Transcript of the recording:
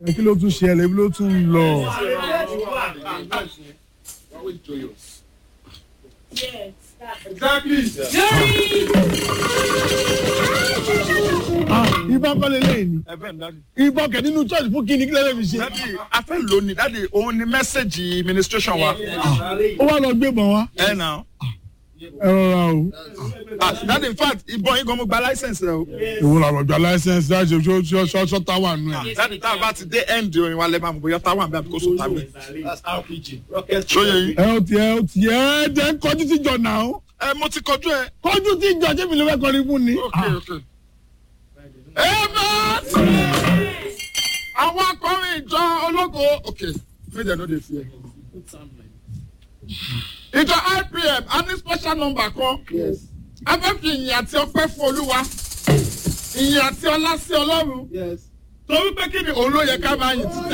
ẹ kí ló tún ṣẹlẹ̀ ibi ló tún ń lọ. Always joyous. Yes, that's Exactly. Ah, ìbọn kọ́ lélẹ́yìn ni Ẹ bẹ́ẹ̀ ni dáàdi. ìbọn kẹ̀ nínú church fún kíni kílẹ̀ lè fi ṣe. Dáàdi, a fẹ́ lò ní dáàdi òun ni mẹ́sẹ̀gì administration wa. ó wá lọ gbé ìbọn wá. Ẹ nà. ẹ rọra o. Dáàdi in fact ìbọn yín gan mo gba license rẹ o. ìwọ làwọn gba license láti ṣe ṣó ṣó ṣó táwà nù ẹ. Dáàdi tá a bá ti dé end orin wa lẹ́ máa mọ̀ bóyá táwọn àbí àbíkó sọ̀tà mi. That's RPG. Rocket. Ṣóyè yín. ẹ ó tiẹ̀ ó tiẹ̀ ẹ jẹ́ ń kọjú sí jọ náà ó. Ẹ mo ti kọjú ẹ. kọjú sí jọ jẹ́mi ló fẹ́ kọrin fún ni. Okay, okay. Amen. Àwọn akọrin ìjọ ológo. Okay, make dem no dey fear. Ìjọ IPM a ní special number kan. Yes. A fẹ́ fi ìyìn àti ọpẹ́ fún Olúwa. Ìyìn àti ọlá sí Ọlọ́run. Yes. Torí pé kí ni òun ló yẹ ká máa yìn títí